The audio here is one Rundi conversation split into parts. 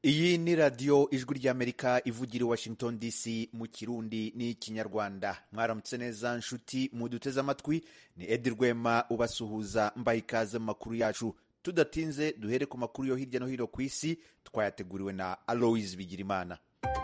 iyi ni radiyo ijwi ry'amerika ivugira i washington dc mu kirundi n'ikinyarwanda mwaramutse neza nshuti muduteze amatwi ni edi rwema ubasuhuza mbaye ikaze mu makuru yacu tudatinze duhere ku makuru yo hirya no hino ku isi twayateguriwe na aloise bigirimana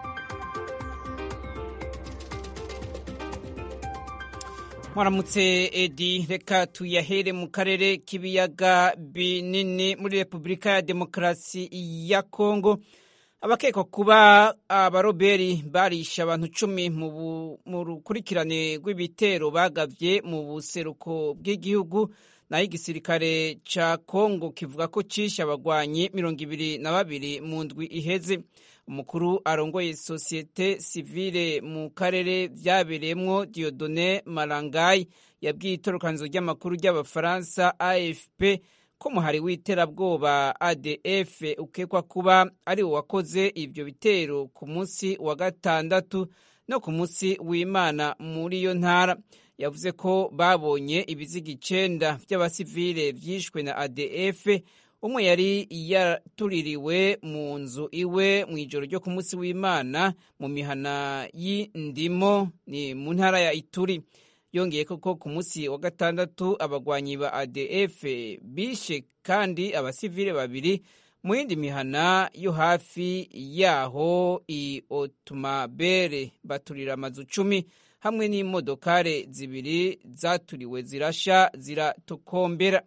mwaramutse edi reka tuyahere mu karere k'ibiyaga binini muri repubulika ya demokarasi ya kongo abakekwa kuba abaroberi barisha abantu cumi mu rukurikirane rw'ibitero bagavye mu buseruko bw'igihugu naho igisirikare ca kongo kivuga ko cishe abagwanyi mirongo ibiri na babiri mu ndwi iheze umukuru arongoye sosiyete sivile mu karere vyabereyemwo diodone marangayi yabwiye itorokanizo ry'amakuru ry'abafaransa afp ko muhari w'iterabwoba adf ukekwa kuba ari wo wakoze ivyo bitero ku munsi wa gatandatu no ku munsi w'imana muri iyo ntara yavuze ko babonye ibiziga icenda vy'abasivile vyishwe na adf umwe yari yatuririwe mu nzu iwe mu ijoro ryo ku munsi w'imana mu mihana y'indimo ni mu ntara ya ituri yongeye koko ku munsi wa gatandatu abagwanyi ba adf bishe kandi abasivile babiri mu yindi mihana yo hafi yaho i otumabere baturira amazu cumi hamwe n'imodokare zibiri zaturiwe zirasha ziratokombera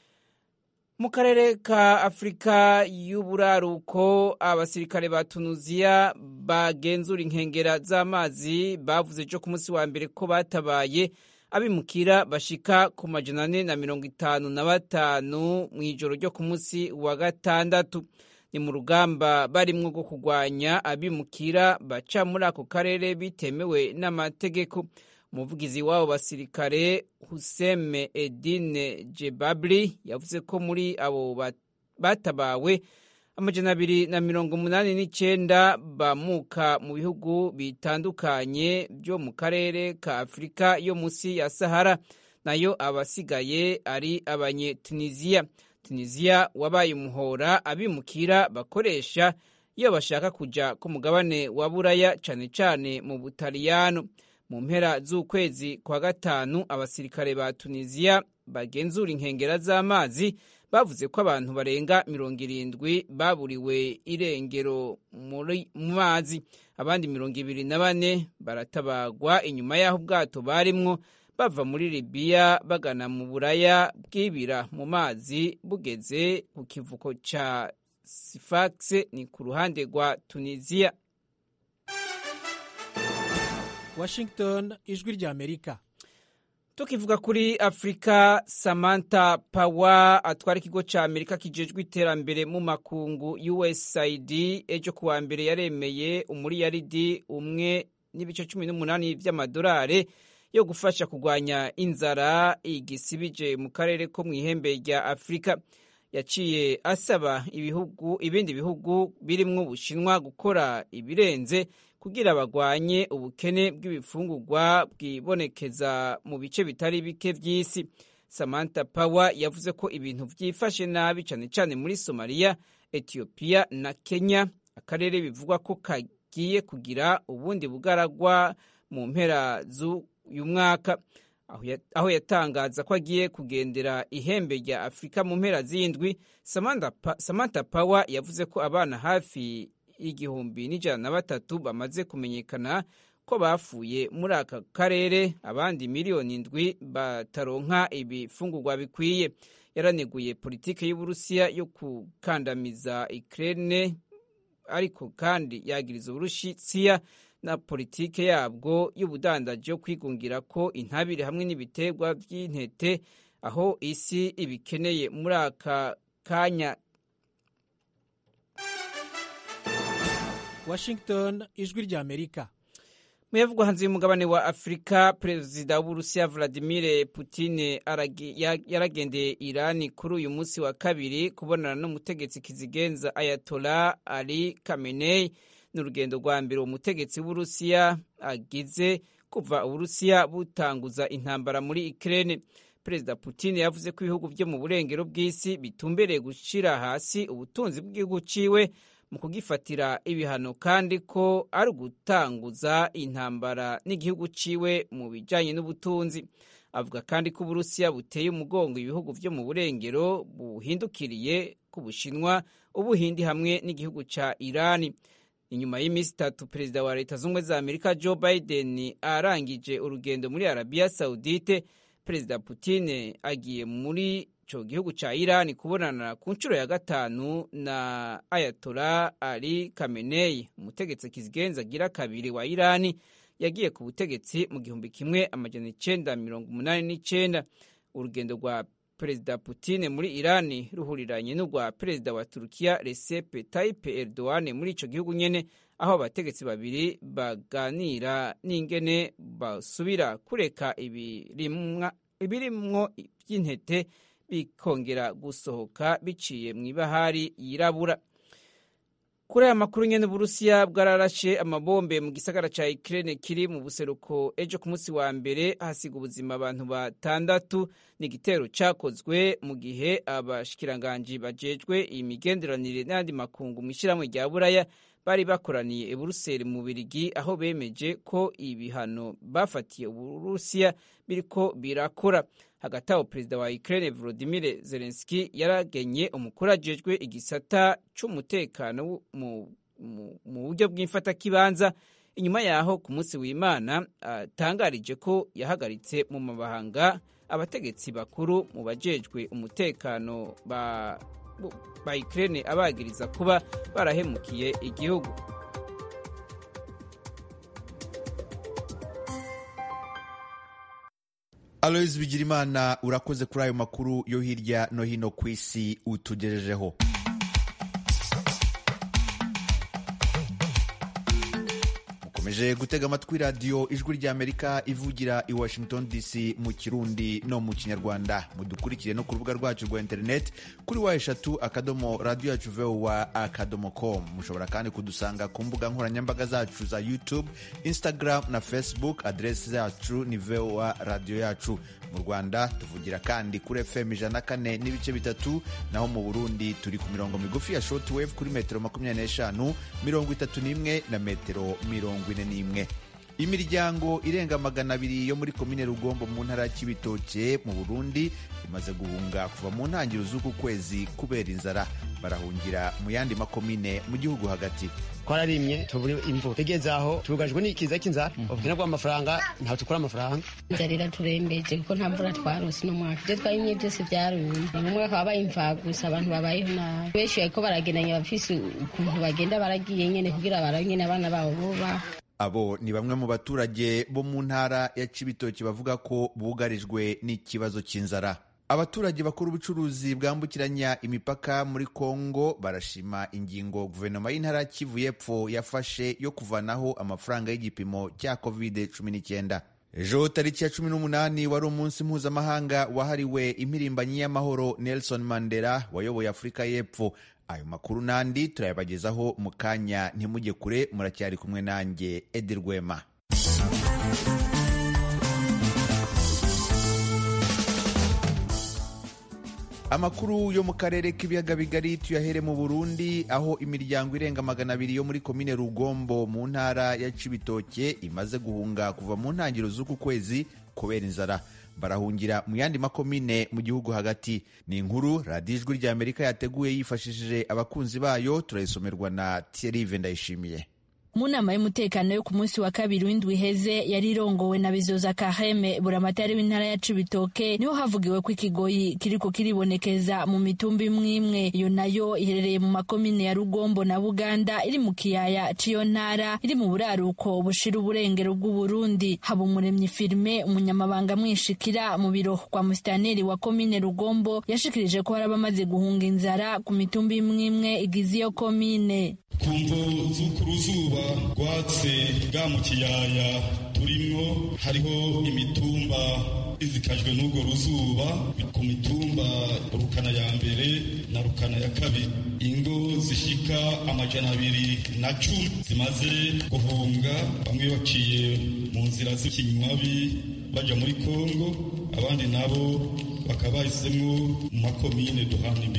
mu karere ka afurika y'uburaruko abasirikare ba tunuziya bagenzura inkengera z'amazi bavuze ejo ku munsi wa mbere ko batabaye abimukira bashika ku majana ane na mirongo itanu na batanu mu ijoro ryo ku munsi wa gatandatu ni mu rugamba barimwo rwo kurwanya abimukira baca muri ako karere bitemewe n'amategeko umuvugizi w'abo basirikare huseme edine jebabli yavuze ko muri abo batabawe amajana abiri na mirongo umunani n'icenda bamuka mu bihugu bitandukanye byo mu karere ka afurika yo munsi ya sahara nayo abasigaye ari abanyetunisiya tunisiya wabaye umuhora abimukira bakoresha iyo bashaka kuja ku mugabane wa buraya cane cane mu butaliyano mu mpera z'ukwezi kwa gatanu abasirikare ba tunisiya bagenzura inkengera z'amazi bavuze ko abantu barenga mirongo irindwi baburiwe irengero mu mazi abandi mirongo ibiri na bane baratabagwa inyuma y'aho ubwato barimwo bava muri libiya bagana mu buraya bwibira mu mazi bugeze ku kivuko ca sifax ni ku ruhande rwa tunisiya washington ijwi ry'amerika tukivuga kuri afurika samantha pawa atwara ikigo cya amerika kijejwe iterambere mu makungu usaid ejo kuwa mbere yaremeye umuriyaridi umwe n'ibice cumi n'umunani by'amadolari yo gufasha kurwanya inzara igisibije mu karere ko mu ihembe rya afurika yaciye asaba ibihugu ibindi bihugu birimwo ubushinwa gukora ibirenze kugira bagwanye ubukene bw'ibifungurwa bwibonekeza mu bice bitari bike by'isi samantha power yavuze ko ibintu byifashe nabi cyane cyane muri somaliya etiyopiya na kenya akarere bivugwa ko kagiye kugira ubundi bugaragwa mu mpera z'uyu mwaka aho yatangaza ko agiye kugendera ihembe rya afurika mu mpera z'indwi samantha power yavuze ko abana hafi igihumbi n'ijana na batatu bamaze kumenyekana ko bapfuye muri aka karere abandi miliyoni indwi bataronka ibifungurwa bikwiye yaraneguye politiki y'uburusiya yo gukandamiza Ukraine ariko kandi yagiriza uburusiya na politike yabwo y'ubudandaji yo kwigungira ko intabire hamwe n'ibiterwa by'intete aho isi ibikeneye muri aka kanya washington ijwi ry'amerika muyavugwa hanze y'umugabane wa afurika perezida w'uburusiya vladimir putin yaragendeye irani kuri uyu munsi wa kabiri kubonana n'umutegetsi kizigenza ayatola ali kamenei ni urugendo rwa mbere uwo mutegetsi w'uburusiya agize kuva uburusiya butanguza intambara muri ikirere perezida putin yavuze ko ibihugu byo mu burengero bw'isi bitumbereye gushyira hasi ubutunzi bw'igihugu ciwe mu kugifatira ibihano kandi ko ari ugutanguza intambara n'igihugu ciwe mu bijanye n'ubutunzi avuga kandi ko uburusiya buteye umugongo ibihugu vyo mu burengero buhindukiriye ku bushinwa ubuhindi hamwe n'igihugu ca irani inyuma y'iminsi itatu perezida wa leta z'ubumwe za amerika joe biden arangije urugendo muri arabiya saudite perezida putine agiye muri ico gihugu ca irani kubonana ku nshuro ya gatanu na ayatola ali kamenei umutegetsi kizigenza agira kabiri wa irani yagiye ku butegetsi mu gihumbi kimwe amajana icenda mirongo umunani n'icenda urugendo rwa perezida putine muri irani ruhuriranye n'urwa perezida wa turukiya recep tayyip erdogan muri ico gihugu nyene aho abategetsi babiri baganira n'ingene basubira kureka ibirimwo by'intete bikongera gusohoka biciye mu ibahari yirabura kuri aya makuru nyene uburusiya bwararashe amabombe mu gisagara ca Ukraine kiri mu buseruko ejo ku munsi wa mbere hasiga ubuzima abantu batandatu ni igitero cakozwe mu gihe abashikiranganji bajejwe imigenderanire n'andi makungu mw'ishirahamwe rya buraya bari bakoraniye i buruseli mu birigi aho bemeje ko ibihano bafatiye uburusiya biriko birakora hagati aho perezida wa Ukraine Volodymyr Zelensky yaragenye umukuru ajejwe igisata c'umutekano mu buryo bw'imfatakibanza inyuma yaho ku munsi w'Imana atangarije ko yahagaritse mu mabahanga abategetsi bakuru mu bajejwe umutekano ba ba Ukraine abagiriza kuba barahemukiye igihugu Aloys Bigirimana urakoze kuri ayo makuru yo hirya no hino ku isi utugejejeho mukomeje gutega amatwi radiyo ijwi ry'amerika ivugira i washington dc mu kirundi no mu kinyarwanda mudukurikire no ku rubuga rwacu rwa interineti kuri wa eshatu akadomo radiyo yacu vowa akadomo com mushobora kandi kudusanga ku mbuga nkoranyambaga zacu za youtube instagram na facebook aderesi zacu ni vowa radiyo yacu mu rwanda tuvugira kandi kuri fm ijana na kane n'ibice bitatu naho mu burundi turi ku mirongo migufi ya shortwave kuri metero makumyabiri n'eshanu mirongo itatu n'imwe na metero mirongo ine n'imwe imiryango irenga magana abiri yo muri komine rugombo mu ntara ya kibitoke mu burundi imaze guhunga kuva mu ntangiriro z'uku kwezi kubera inzara barahungira mu yandi makomine mu gihugu hagati twararimye tubura imvura tugeze aho tugajwe n'ikiza cy'inzara ubukene bw'amafaranga ntawe tukura amafaranga inzara iraturembeje kuko nta mvura twarose uno mwaka ibyo twarimye byose byarumye mu mwaka wabaye imva gusa abantu babayeho nabi benshi bariko baragendanya bafise ukuntu bagenda baragiye nyene kugira baranyene abana babo boba abo ni bamwe mu baturage bo mu ntara ya Cibitoki bavuga ko bugarijwe n'ikibazo cy'inzara abaturage bakora ubucuruzi bwambukiranya imipaka muri Kongo barashima ingingo guverinoma y'intara Kivu y'Epfo yafashe yo kuvanaho amafaranga y'igipimo cya covid 19 ejo tariki ya cumi n'umunani wari umunsi mpuzamahanga wahariwe impirimbanyi y'amahoro Nelson Mandela wayoboye Afurika y'Epfo ayo makuru n'andi turayabagezaho mu kanya ntimujye kure muracyari kumwe nanjye edi rwema amakuru yo mu karere k'ibiyaga bigari tuyahere mu burundi aho imiryango irenga magana abiri yo muri komine rugombo mu ntara ya cibitoke imaze guhunga kuva mu ntangiriro z'uku kwezi kubera inzara barahungira mu yandi makomine mu gihugu hagati ni inkuru radiyo ijwi rya amerika yateguye yifashishije abakunzi bayo turayisomerwa na Thierry ndayishimiye mu nama y'umutekano yo ku munsi wa kabiri w'indwi iheze yari irongowe na bizoza kaheme buramatari w'intara ya cibitoke niho havugiwe ko ikigoyi kiriko kiribonekeza mu mitumba imwe imwe iyo nayo iherereye mu makomine ya rugombo na buganda iri mu kiyaya c'iyo ntara iri mu buraruko bushira uburengero bw'uburundi haba umuremyi firime umunyamabanga mwishikira mu biro kwa musitaneri wa komine rugombo yashikirije ko hari abamaze guhunga inzara ku mitumba imwe imwe igize iyo komine ku mvo z'uku ruzuba rwatse bwa mu kiyaya turimwo hariho imitumba izikajwe n'urwo ruzuba ku mitumba rukana ya mbere na rukana ya kabiri ingo zishika amajana abiri na cumi zimaze guhunga bamwe baciye mu nzira z'ikinywabi baja muri kongo abandi nabo bakaba bahisemwo mu makomine duhana imbibe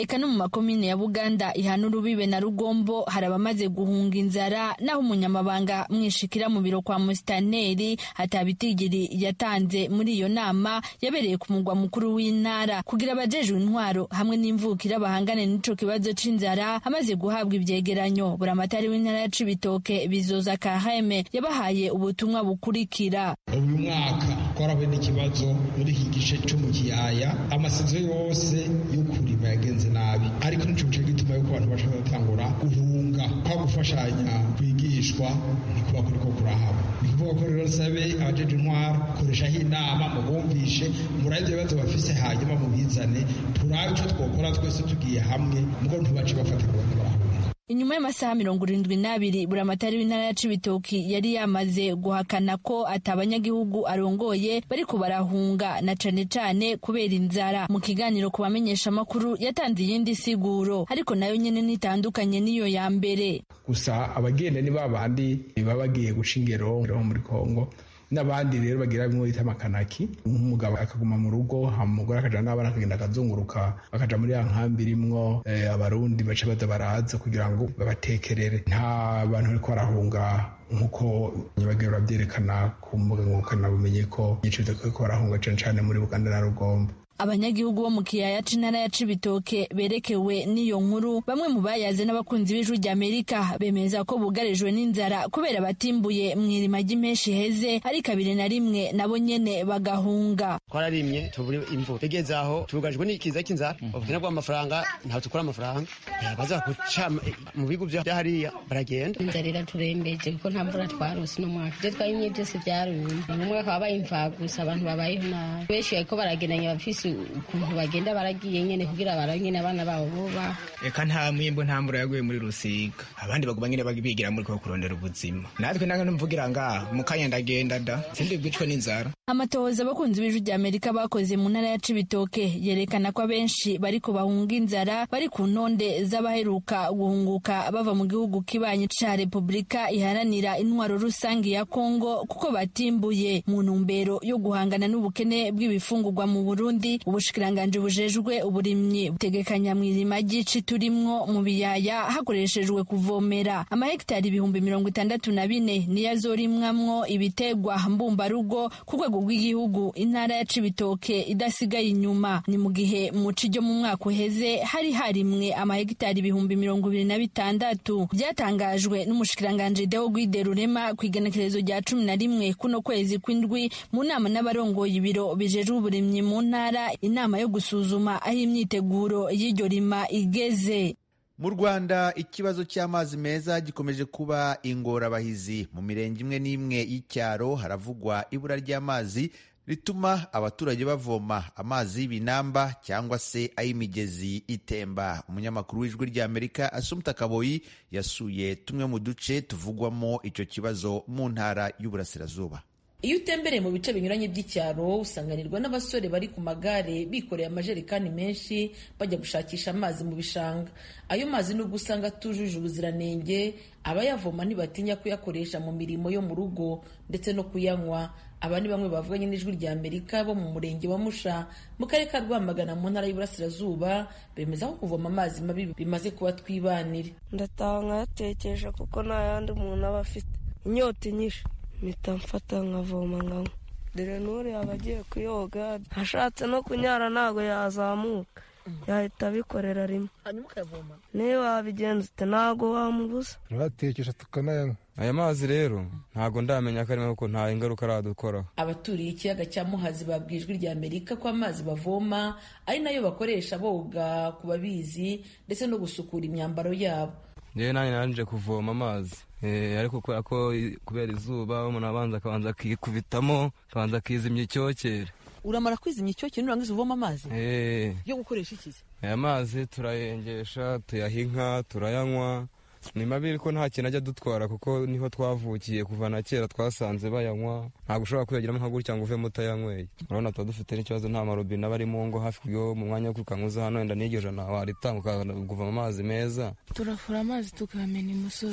eka no mu makomine ya buganda ihana urubibe na rugombo hari abamaze guhunga inzara naho umunyamabanga mwishikira mu biro kwa musitaneri hatabitigiri yatanze muri iyo nama yabereye ku mugwa mukuru w'intara kugira abajejwe intwaro hamwe n'imvukira bahangane n'ico kibazo c'inzara amaze guhabwa ivyegeranyo buramatari w'intara ya cibitoke bizoza kaheme yabahaye ubutumwa bukurikira uyu mwaka twarahuye n'ikibazo muri iki gice cyo mu kiyaya amasizo yose yo kurima yagenze nabi ariko nico gice gituma yuko abantu bashaka gutangura guhunga kwa gufashanya kwigishwa ntikuba kuriko kurahaba ni kuvuga ko rero sabe abajeje intwaro koreshaho inama mubumvishe murabe ivyo bibazo bafise hanyuma mubizane turabe ico twokora twese tugiye hamwe mugo ntibace bafata ngo barahunga inyuma y'amasaha mirongo irindwi n'abiri buramatari w'intara ya cibitoki yari yamaze guhakana ko ati abanyagihugu arongoye bariko barahunga na cane cane kubera inzara mu kiganiro ku bamenyesha amakuru yatanze iyindi siguro ariko nayo nyene nitandukanye n'iyo ya mbere gusa abagenda ni babandi baba bagiye guca ingero muri kongo n'abandi rero bagira bimwe bita amakanaki nk'umugabo akaguma mu rugo umugore akaja n'abana akagenda akazunguruka bakaja muri ya nkambi irimwo abarundi baca baza baraza kugira ngo babatekerere nta bantu bariko barahunga nk'uko nyabagira babyerekana ku mbuga ngurukanabumenyi ko igice ko barahunga cane cane muri buganda na rugombo abanyagihugu bo mu kiyaya c'intara ya cibitoke berekewe n'iyo nkuru bamwe mu bayaze n'abakunzi b'ijwi ry'amerika bemeza ko bugarijwe n'inzara kubera batimbuye mw'irima ry'impeshi heze ari kabiri na rimwe nabo nyene bagahunga twararimye tubura imvura tugeze aho tugajwe n'ikiza cy'inzara ubukene bw'amafaranga ntabwo tukura amafaranga baza guca mu bigo vya hariya baragenda inzara iraturembeje kuko nta mvura twarose no mwaka ibyo twayimye byose byarumye mu mwaka wabaye imfagusa abantu babayeho nabi benshi bariko baragendanya bafise ukuntu bagenda baragiye nyene kugira baranyene abana babo boba eka nta mwimbo nta mvura yaguye muri rusiga abandi baguma nyene bigira muri ko kurondera ubuzima natwe nanga numvugira ngaha mu kanya ndagenda da sindi bwicwe n'inzara amatohoza abakunzi b'ijwi rya amerika bakoze mu ntara ya cibitoke yerekana ko abenshi bariko bahunga inzara bari ku ntonde z'abaheruka guhunguka bava mu gihugu kibanyi ca repubulika iharanira intwaro rusange ya kongo kuko batimbuye mu ntumbero yo guhangana n'ubukene bw'ibifungurwa mu burundi ubushikiranganji bujejwe uburimyi butegekanya mw'irima ry'ici turimwo mu biyaya hakoreshejwe kuvomera amahegitari ibihumbi mirongo itandatu na bine niyo azorimwamwo ibitegwa mbumbarugo ku rwego rw'igihugu intara ya cibitoke idasigaye inyuma ni mu gihe mu ci ryo mu mwaka uheze hari harimwe amahegitari ibihumbi mirongo ibiri na bitandatu byatangajwe n'umushikiranganji deo gwide rurema ku igenekerezo rya cumi na rimwe kuno kwezi kw'indwi mu nama n'abarongoye ibiro bijejwe uburimyi mu ntara inama yo gusuzuma aho imyiteguro y'iryo rima igeze mu rwanda ikibazo cy'amazi meza gikomeje kuba ingorabahizi mu mirenge imwe n'imwe y'icyaro haravugwa ibura ry'amazi rituma abaturage bavoma amazi y'ibinamba cyangwa se ay'imigezi itemba umunyamakuru w'ijwi ry'amerika asumta kaboyi yasuye tumwe mu duce tuvugwamo icyo kibazo mu ntara y'uburasirazuba iyo utembereye mu bice binyuranye by'icyaro usanganirwa n'abasore bari ku magare bikoreye amajerekani menshi bajya gushakisha amazi mu bishanga ayo mazi nubwo usanga atujuje ubuziranenge abayavoma ntibatinya kuyakoresha mu mirimo yo mu rugo ndetse no kuyanywa aba ni bamwe bavuganye n'ijwi rya amerika bo mu murenge wa musha mu karere ka rwamagana mu ntara y'uburasirazuba bemeza ko kuvoma amazi mabi bimaze kuba twibanire ndataha nkayatekesha kuko nta yandi umuntu aba afite inyota inyishe mpita mfata nkavoma nkanywa dore n'uri aba agiye kuyoga ashatse no kunyara ntabwo yazamuka yahita abikorera rimwe hanyuma ukayavoma niyo wabigenza ute ntabwo wamubuza turayatekesha tukanayanywa aya mazi rero ntabwo ndamenya ko arimo kuko nta ingaruka aradukoraho abaturiye ikiyaga cya muhazi babwiye ijwi rya amerika ko amazi bavoma ari nayo bakoresha boga ku babizi ndetse no gusukura imyambaro yabo yewe nanjye nanje kuvoma amazi ariko kubera ko kubera izuba umuntu abanza akabanza akikubitamo akabanza akizimya icyokere uramara kwizimya icyokere nurangiza uvoma amazi yo gukoresha ikizi aya mazi turayengesha tuyaha inka turayanywa ni mabi ariko nta kintu ajya adutwara kuko niho twavukiye kuva na kera twasanze bayanywa ntabwo ushobora kuyagiramo nka gutya ngo uvemo utayanyweye urabona tuba dufite n'ikibazo nta marobine aba ari mu ngo hafi yo mu mwanya wo kwikanguza hano wenda n'iryo jana waritanga ukavoma amazi meza turafura amazi tukayamena imusozi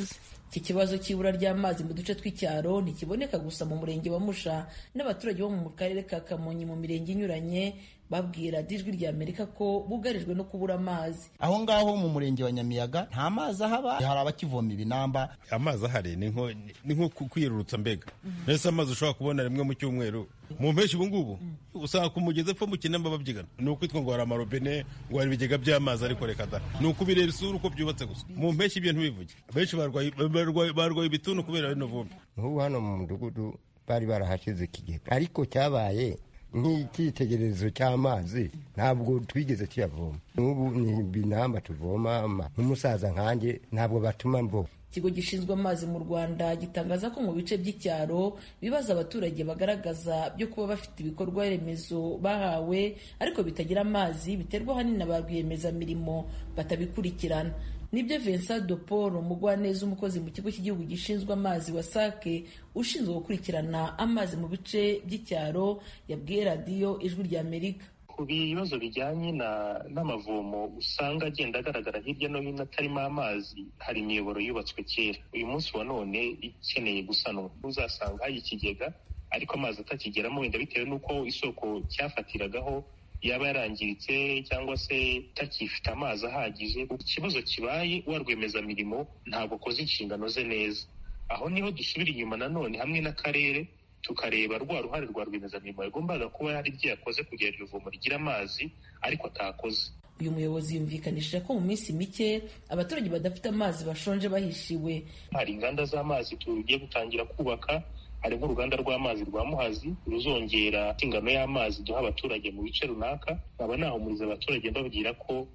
iki kibazo cy'ibura ry'amazi mu duce tw'icyaro ntikiboneka gusa mu murenge wa musha n'abaturage bo mu karere ka kamonyi mu mirenge inyuranye babwira ijwi rya amerika ko bugarijwe no kubura amazi aho ngaho mu murenge wa nyamiyaga nta mazi ahaba hari abakivoma ibinamba amazi ahari ni nko kwiyerurutsa mbega mbese amazi ushobora kubona rimwe mu cyumweru mu mpeshyi ubu ngubu usanga ku mugezi epfo mu kinamba babyigana ni ukwitwa ngo hari amarobine ngo hari ibigega by'amazi ariko reka da ni ukubireba isura uko byubatse gusa mu mpeshyi ibyo ntibivuge benshi barwaye ibituntu kubera rino vumbi nk'ubu hano mu mudugudu bari barahashyize ikigega ariko cyabaye nk'icyitegererezo cy'amazi ntabwo twigeze tuyavoma n'ubu ni ibinamba tuvoma nk'umusaza nkanjye ntabwo batuma mvoma ikigo gishinzwe amazi mu rwanda gitangaza ko mu bice by'icyaro ibibazo abaturage bagaragaza byo kuba bafite ibikorwa remezo bahawe ariko bitagira amazi biterwa ahanini na ba rwiyemezamirimo batabikurikirana nibyo Vincent de Paul umugwaneza umukozi mu kigo cy'igihugu gishinzwe amazi wasake ushinzwe gukurikirana amazi mu bice by'icyaro yabwiye radiyo ijwi rya amerika ku bibazo bijyanye n'amavomo usanga agenda agaragara hirya no hino atarimo amazi hari imiyoboro yubatswe kera uyu munsi wa none ikeneye gusanwa uzasanga hari ikigega ariko amazi atakigeramo wenda bitewe n'uko isoko cyafatiragaho yaba yarangiritse cyangwa se itakifite amazi ahagije ikibazo kibaye wa rwiyemezamirimo ntabwo akoze inshingano ze neza aho niho dusubira inyuma nanone hamwe n'akarere tukareba rwa ruhare rwa rwiyemezamirimo yagombaga kuba hari ibyo yakoze kugira ngo ivomo rigire amazi ariko atakoze uyu muyobozi yumvikanishije ko mu minsi mike abaturage badafite amazi bashonje bahishiwe hari inganda z'amazi tugiye gutangira kubaka hari nk'uruganda rw'amazi rwa muhazi ruzongera ingano y'amazi duha abaturage mu bice runaka nkaba nahumuriza abaturage mbabwira ko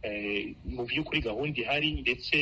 mu by'ukuri gahunda ihari ndetse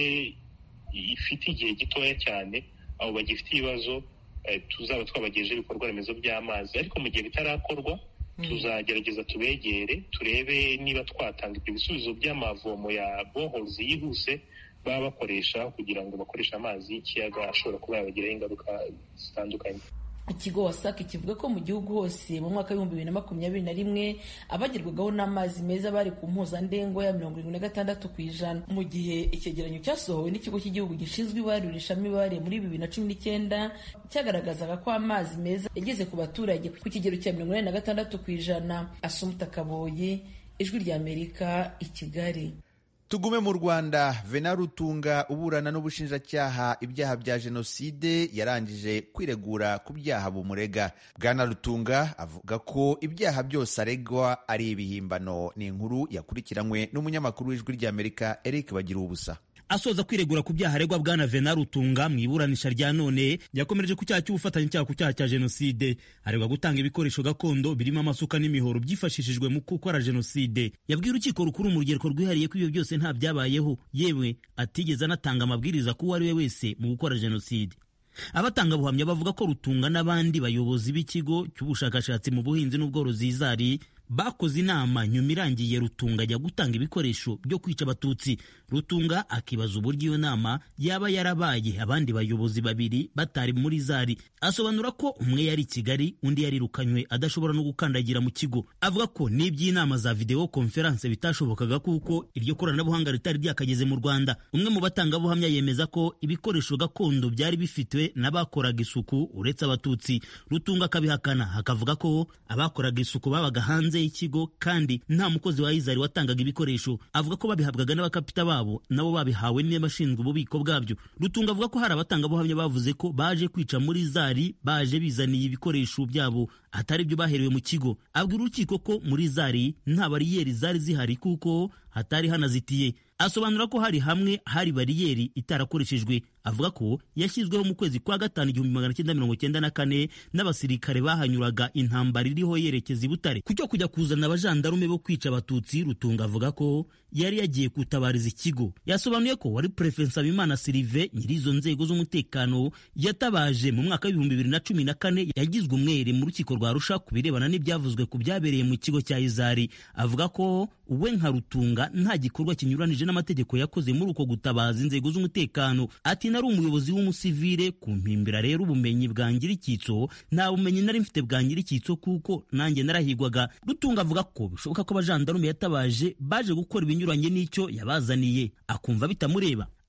ifite igihe gitoya cyane abo bagifite ibibazo tuzaba twabagejeje ibikorwa remezo by'amazi ariko mu gihe bitarakorwa tuzagerageza tubegere turebe niba twatanga ibyo bisubizo by'amavomo ya bohozi yihuse baba bakoresha kugira ngo bakoreshe amazi y'ikiyaga ashobora kuba yabagiraho ingaruka zitandukanye ikigo wasake kivuga ko mu gihugu hose mu mwaka w'ibihumbi bibiri na makumyabiri na rimwe abagerwagaho n'amazi meza bari ku mpuzandengo ya mirongo irindwi na gatandatu ku ijana mu gihe icyegeranyo cyasohowe n'ikigo cy'igihugu gishinzwe ibarurishamibare muri bibiri na cumi n'icyenda cyagaragazaga ko amazi meza yageze ku baturage ku kigero cya mirongo inani na gatandatu ku ijana asumuta kaboyi ijwi ry'amerika i kigali tugume mu rwanda vena rutunga uburana n'ubushinjacyaha ibyaha bya jenoside yarangije kwiregura ku byaha bumurega bwana rutunga avuga ko ibyaha byose aregwa ari ibihimbano ni inkuru yakurikiranywe n'umunyamakuru w'ijwi ry'amerika eric bagira ubusa asoza kwiregura ku byaha aregwa bwana vena rutunga mu iburanisha rya none yakomereje ku cyaha cy'ubufatanyacyaha ku cyaha cya jenoside aregwa gutanga ibikoresho gakondo birimo amasuka n'imihoro byifashishijwe mu gukora jenoside yabwiye urukiko rukuru mu rugereko rwihariye ko ibyo byose nta byabayeho yewe atigeze anatanga amabwiriza ku uwo ari we wese mu gukora jenoside abatangabuhamya bavuga ko rutunga n'abandi bayobozi b'ikigo cy'ubushakashatsi mu buhinzi n'ubworozi izari bakoze inama nyuma irangiye rutunga ajya gutanga ibikoresho byo kwica abatutsi rutunga akibaza uburyo iyo nama yaba yarabaye abandi bayobozi babiri batari muri zari asobanura ko umwe yari i kigali undi yarirukanywe adashobora no gukandagira mu kigo avuga ko n'iby'inama za videwo konferanse bitashobokaga kuko iryo koranabuhanga ritari ryakageze mu rwanda umwe mu batangabuhamya yemeza ko ibikoresho gakondo byari bifitwe n'abakoraga isuku uretse abatutsi rutunga akabihakana akavuga ko abakoraga isuku babaga hanze y'ikigo kandi nta mukozi wa izari watangaga ibikoresho avuga ko babihabwaga n'abakapita babo nabo babihawe n'abashinzwe ububiko bwabyo rutunga avuga ko hari abatangabuhamya bavuze ko baje kwica muri zari baje bizaniye ibikoresho byabo atari byo baherewe mu kigo abwira urukiko ko muri zari nta bariyeri zari zihari kuko hatari hanazitiye asobanura ko hari hamwe hari bariyeri itarakoreshejwe avuga ko yashyizweho mu kwezi kwa gatanu igihumbi magana cyenda mirongo cyenda na kane n'abasirikare bahanyuraga intambara iriho yerekeza i butare ku cyo kujya kuzana abajandarume bo kwica abatutsi rutunga avuga ko yari yagiye gutabariza ikigo yasobanuye ko wari perefe nsabimana sirive nyiri izo nzego z'umutekano yatabaje mu mwaka w'ibihumbi bibiri na cumi na kane yagizwe umwere mu rukiko rwa rusha ku birebana n'ibyavuzwe ku byabereye mu kigo cya izari avuga ko we nka rutunga nta gikorwa kinyuranije n'amategeko yakoze muri uko gutabaza inzego z'umutekano ati nari umuyobozi w'umusivire ku mpimbira rero ubumenyi bwa nyir'icyitso nta bumenyi nari mfite bwa nyir'icyitso kuko nanjye narahigwaga rutunga avuga ko bishoboka ko abajandarume yatabaje baje gukora ibinyuranye n'icyo yabazaniye akumva bitamureba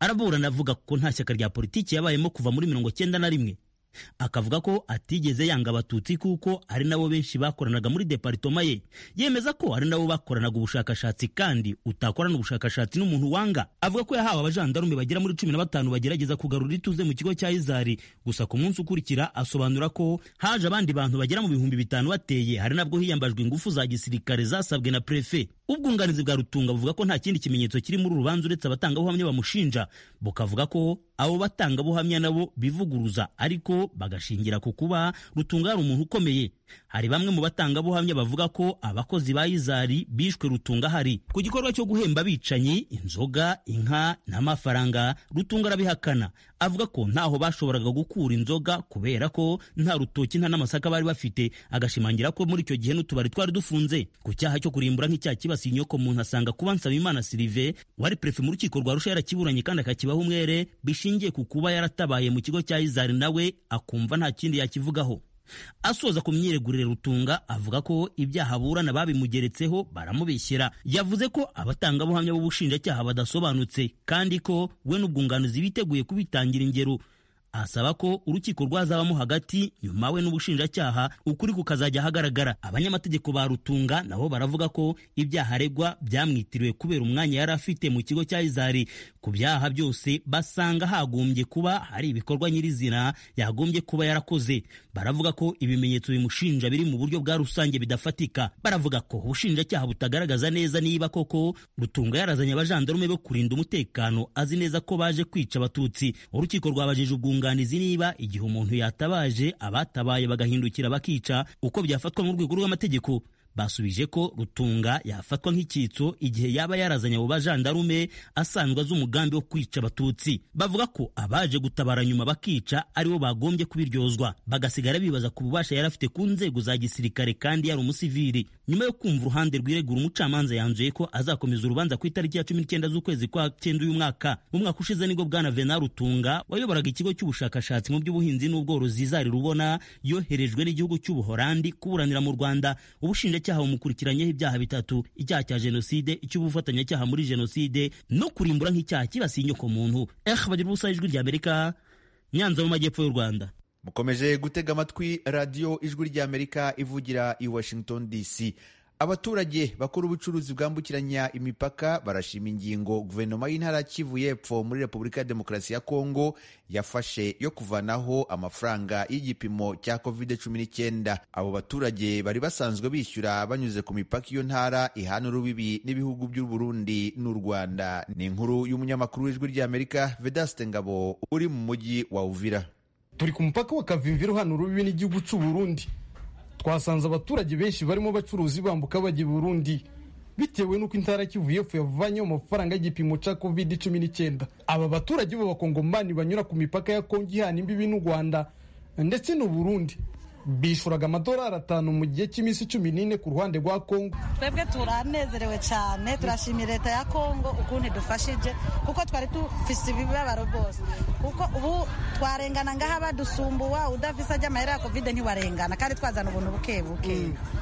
araburana avuga ko nta shyaka rya politiki yabayemo kuva muri mirongo cyenda na rimwe akavuga ko atigeze yanga abatutsi kuko ari nabo benshi bakoranaga muri deparitoma ye yemeza ko ari nabo bakoranaga ubushakashatsi kandi utakorana ubushakashatsi n'umuntu wanga avuga ko yahawe abajandarume bagera muri cumi na batanu bagerageza kugarura ituze mu kigo cya izari gusa ku munsi ukurikira asobanura ko haje abandi bantu bagera mu bihumbi bitanu bateye hari nabwo hiyambajwe ingufu za gisirikare zasabwe na prefe ubwunganizi bwa rutunga buvuga ko nta kindi kimenyetso kiri muri uru rubanza uretse abatangabuhamya bamushinja bukavuga ko abo batangabuhamya nabo bivuguruza ariko bagashingira ku kuba rutunga ari umuntu ukomeye hari bamwe mu batangabuhamya bavuga ko abakozi ba izari bishwe rutunga hari ku gikorwa cyo guhemba abicanyi inzoga inka n'amafaranga rutunga arabihakana avuga ko ntaho bashoboraga gukura inzoga kubera ko nta rutoki nta n'amasaka bari bafite agashimangira ko muri icyo gihe n'utubari twari dufunze ku cyaha cyo kurimbura nk'icyaha kibasiye inyoko muntu asanga kuba nsabimana silive wari prefe mu rukiko rwa rusha yarakiburanye kandi akakibaho umwere bishingiye ku kuba yaratabaye mu kigo cya izari nawe akumva nta kindi yakivugaho asoza ku myiregurire rutunga avuga ko ibyaha aburana babimugeretseho baramubeshyera yavuze ko abatangabuhamya b'ubushinjacyaha badasobanutse kandi ko we n'ubwunganizi biteguye kubitangira ingero asaba ko urukiko rwazabamo hagati nyuma we n'ubushinjacyaha ukuri kukazajya ahagaragara abanyamategeko ba rutunga nabo baravuga ko ibyaha aregwa byamwitiriwe kubera umwanya yari afite mu kigo cya izari ku byaha byose basanga hagombye kuba hari ibikorwa nyirizina yagombye kuba yarakoze baravuga ko ibimenyetso bimushinja biri mu buryo bwa rusange bidafatika baravuga ko ubushinjacyaha butagaragaza neza niba koko rutunga yarazanye abajandarume bo kurinda umutekano azi neza ko baje kwica abatutsi urukiko rwabajije ubwunganizi niba igihe umuntu yatabaje abatabaye bagahindukira bakica uko byafatwa mu rwego rw'amategeko basubije ko rutunga yafatwa nk'icyitso igihe yaba yarazanye abo bajandarume asanzwe azi umugambi wo kwica abatutsi bavuga ko abaje gutabara nyuma bakica aribo bagombye kubiryozwa bagasigara bibaza ku bubasha yari afite ku nzego za gisirikare kandi yari umusivili nyuma yo kumva uruhande rwiregura umucamanza yanzuye ko azakomeza urubanza ku itariki ya cumi n'icyenda z'ukwezi kwa cyenda uyu mwaka mu mwaka ushize nibwo bwana vena rutunga wayoboraga ikigo cy'ubushakashatsi mu by'ubuhinzi n'ubworozi zari rubona yoherejwe n'igihugu cy'ubuhorandi kuburanira mu rwanda ubushinjacyaha bumukurikiranyeho ibyaha bitatu icyaha cya jenoside icy'ubufatanyacyaha muri jenoside no kurimbura nk'icyaha kibasiye inyoko muntu eh bagira ubusa ijwi ry'amerika nyanza mu majyepfo y'u rwanda mukomeje gutega amatwi radiyo ijwi ry'amerika ivugira i washington dc abaturage bakora ubucuruzi bwambukiranya imipaka barashima ingingo guverinoma y'intara ya kivu y'epfo muri repubulika ya demokarasi ya kongo yafashe yo kuvanaho amafaranga y'igipimo cya covid cumi n'icyenda abo baturage bari basanzwe bishyura banyuze ku mipaka iyo ntara ihana urubibi n'ibihugu by'u Burundi n'u Rwanda ni inkuru y'umunyamakuru w'ijwi ry'amerika vedaste ngabo uri mu mujyi wa uvira turi ku mupaka wa kavimviro hano urubibi n'igihugu cy'u Burundi twasanze abaturage benshi barimo abacuruzi bambuka bajya i burundi bitewe n'uko intara kivu y'epfo yavanyeho amafaranga y'igipimo cya covid cumi n'icyenda aba baturage b'abakongomani banyura ku mipaka ya kongo ihana imbibi n'u rwanda ndetse n'u burundi bishuraga amadolari atanu mu gihe cy'iminsi cumi n'ine ku ruhande rwa kongo twebwe turanezerewe cyane turashimira leta ya kongo ukuntu idufashije kuko twari dufise ibibabaro rwose kuko ubu twarengana ngaha badusumbuwa udafise ajya amahera ya kovide ntiwarengana kandi twazana ubuntu buke buke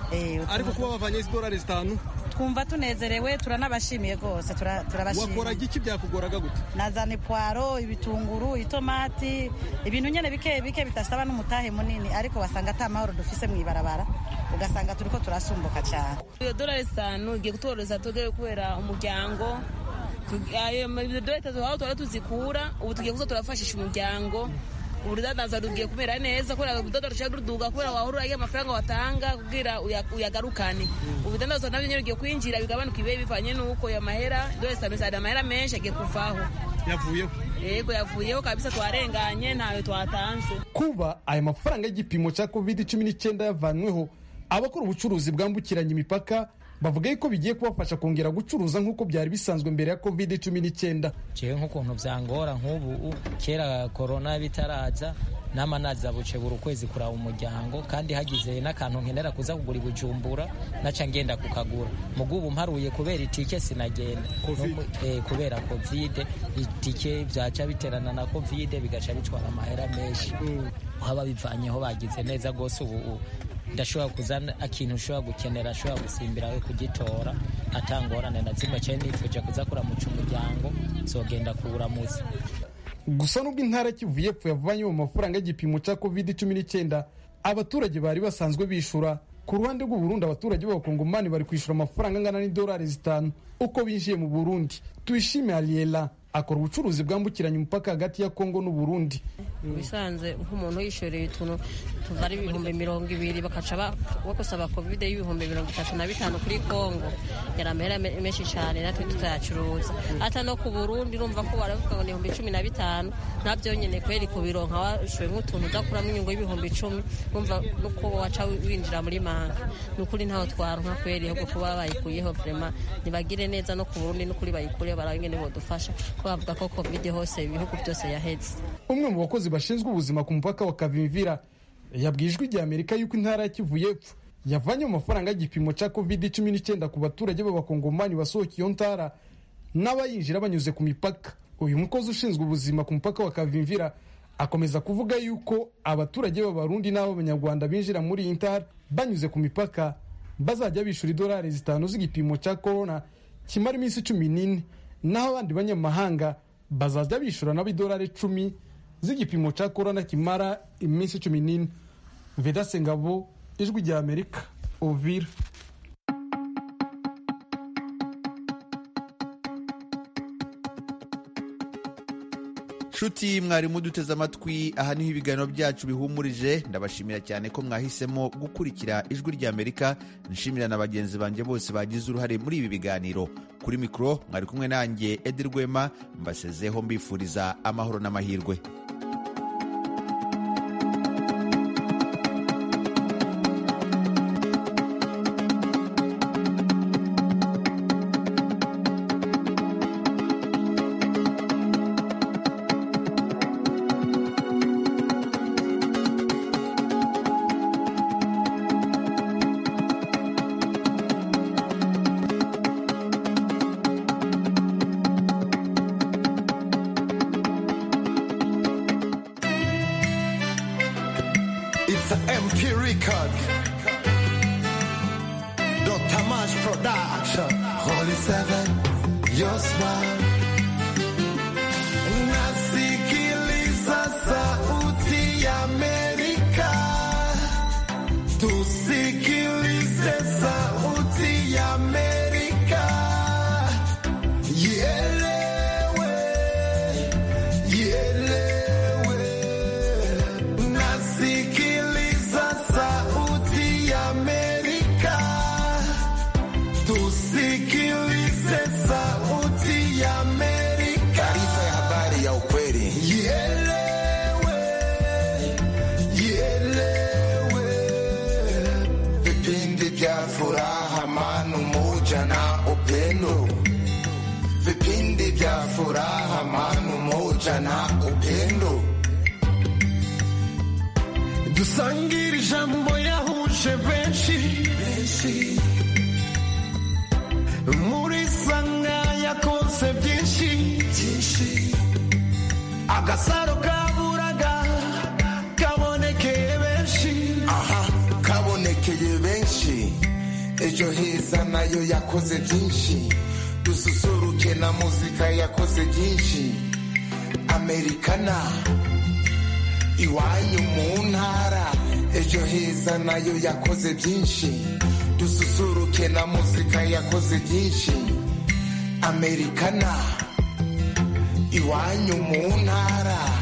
ariko kuba bavanye idolari zitanu twumva tunezerewe turanabashimiye rwose turabashimiye wakoraga iki byakugoraga gute nazana ipwaro ibitunguru itomati ibintu nyine bike bike bitasaba n'umutahe munini ariko wasanga ata mahoro dufise mu ibarabara ugasanga turi ko turasumbuka cyane iyo dolari zitanu igiye kutworohereza twebwe kubera umuryango ayo dolari zitatu aho twari tuzikura ubu tugiye kuza turafashisha umuryango urudandaza rugiye kumera neza kubera urudodo rushaka ruduga kubera wahora uraye amafaranga watanga kugira uyagarukane ubudandaza nabyo nyine rugiye kwinjira bigabanuka ibihe bivanye n'uko ayo mahera dore samisari amahera menshi agiye kuvaho yavuyeho yego yavuyeho kabisa twarenganye ntawe twatanze kuba aya mafaranga y'igipimo cya covid cumi n'icyenda yavanweho abakora ubucuruzi bwambukiranya imipaka bavuga yuko bigiye kubafasha kongera gucuruza nk'uko byari bisanzwe mbere ya covid cumi n'icyenda jewe nk'ukuntu byangora nk'ubu kera korona bitaraza n'amanaza buce buri ukwezi kuraba umuryango kandi hagize n'akantu nkenera kuza kugura ibujumbura naca ngenda kukagura mugubu mparuye kubera itike sinagenda kubera kovide itike byaca biterana na kovide bigaca bitwara amahera menshi haba bivanyeho bagize neza rwose ubu ndashobora kuzana ikintu ushobora gukenera ashobora gusimbira we kugitora atangorane na zimwe cyane nitweje kuza kuramuca umuryango zogenda kuwuramutsa gusa nubwo intara kivu y'epfo yavanywe mu mafaranga y'igipimo cya covid cumi n'icyenda abaturage bari basanzwe bishura ku ruhande rw'u Burundi abaturage b'abakongomani bari kwishyura amafaranga angana n'idolari zitanu uko binjiye mu burundi tuyishime ariela akora ubucuruzi bwambukiranya umupaka hagati ya kongo n'u Burundi bisanze nk'umuntu yishyuriye utuntu tuva ari ibihumbi mirongo ibiri bakaca bagusaba kovide y'ibihumbi mirongo itatu na bitanu kuri kongo yari amahera menshi cyane natwe tutayacuruza hata no ku burundi urumva ko baravuga ngo ni ibihumbi cumi na bitanu nta byonyine kweri kubironka washoye nk'utuntu udakuramo inyungu y'ibihumbi icumi urumva nuko waca winjira muri manga ni ukuri ntaho twaronka kweri ahubwo kuba bayikuyeho vrema ntibagire neza no ku burundi n'ukuri bayikureho barabe ingene bodufasha ko bavuga ko kovide hose ibihugu byose yaheze umwe mu bakozi bashinzwe ubuzima ku mupaka wa kavimvira yabwiye ijwi rya amerika yuko intara ya kivu y'epfo yavanye mu mafaranga y'igipimo cya covid cumi n'icyenda ku baturage b'abakongomani basohoka iyo ntara n'abayinjira banyuze ku mipaka uyu mukozi ushinzwe ubuzima ku mupaka wa kavimvira akomeza kuvuga yuko abaturage b'abarundi n'ab'abanyarwanda binjira muri iyi ntara banyuze ku mipaka bazajya bishyura idolari zitanu z'igipimo cya korona kimara iminsi cumi n'ine naho abandi banyamahanga bazajya bishyura nabo idolari icumi z'igipimo cya korona kimara iminsi cumi n'ine vedase ngabo ijwi rya amerika ovira nshuti mwarimu duteze amatwi aha niho ibiganiro byacu bihumurije ndabashimira cyane ko mwahisemo gukurikira ijwi ry'amerika nshimira na bagenzi banjye bose bagize uruhare muri ibi biganiro kuri mikoro mwari kumwe nanjye edi rwema mbasezeho mbifuriza amahoro n'amahirwe It's an MP record. Dr. Mash Production. Holy Seven, your smile. Nasikiliza sauti ya Amerika. Tusikilize sauti ya Amerika. Ielewe, ielewe. Nasikiliza sauti ya Amerika. Tusikilize sauti ya Amerika. Taarifa ya habari ya ukweli. Ielewe, ielewe. Vipindi vya furaha, amani, umoja na upendo. Vipindi vya furaha, amani, umoja na upendo. dusangire ijambo yahuje benshi muri sanga yakoze byinshi agasaro kaburaga kabonekeye benshi aha kabonekeye benshi ejo heza nayo yakoze byinshi dususuruke na muzika yakoze byinshi amerikana iwanyu mu ntara ejo heza nayo yakoze byinshi dususuruke na muzika yakoze byinshi amerikana iwanyu mu ntara